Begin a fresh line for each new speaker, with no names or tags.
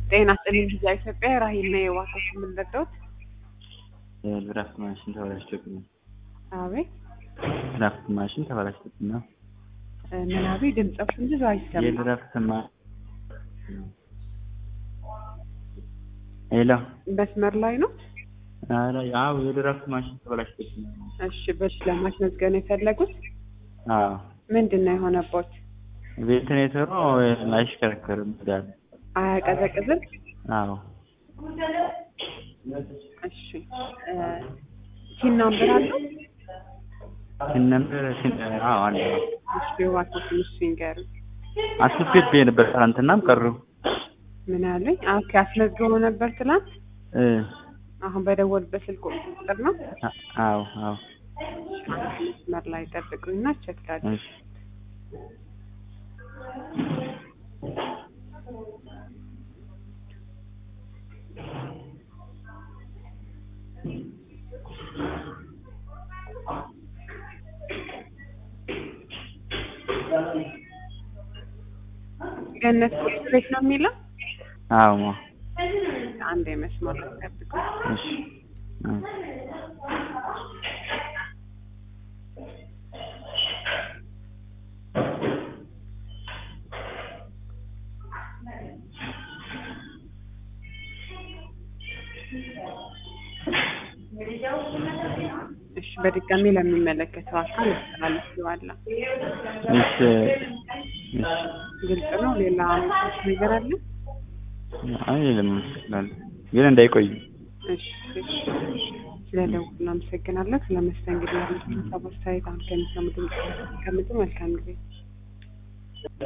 ጤና ይስጥልኝ ጊዜ ኢትዮጵያ ራሂል ነው የዋሰው የምንረዳውት
የድራፍት ማሽን ተበላሽቶብኝ ነው።
አቤት
ድራፍት ማሽን ተበላሽቶብኝ ነው።
ምናቤ ድምጻችን ብዙ አይሰማም።
የድራፍት ማ ሄሎ
መስመር ላይ ነው።
ኧረ አዎ የድራፍት ማሽን ተበላሽቶብኝ ነው።
እሺ በሽ ለማስመዝገብ ነው የፈለጉት?
አዎ
ምንድን ነው የሆነቦት?
ቬንቲሌተሩ አይሽከረከርም እንዳለ።
አያቀዘቅዝም?
አዎ
እሺ ሲን ናምበር አለው?
ሲነምር ሲን አዎ አለ
እሺ የዋሰው ትንሽ ሲንገር
አስቤት ነበር ትናንትናም ቀሩ
ምን አለኝ? ኦኬ አስመዝግበው ነበር ትናንት።
እ
አሁን በደወልበት ስልክ ቁጥር ነው።
አ- አዎ አዎ
መስመር ላይ ጠብቁኝና ቼክ ላድርግ።
እሺ
ገነት ቁርስ ቤት ነው የሚለው።
አዎ ማ
አንድ የመስመር ላይ ጠብቁኝ።
እሺ አዎ
እሺ በድጋሚ ለሚመለከተው አካል አስተላልፌዋለሁ።
እሺ እሺ
ግልጽ ነው። ሌላ አመታች ነገር አለ?
አይ ለምን ግን እንዳይቆዩ
እሺ እሺ። ስለ ደውል አመሰግናለሁ። ስለ መስተንግዶ ያሉትን ሀሳብ አስተያየት አሁን ከሚሰሙ ድምጽ መልካም ጊዜ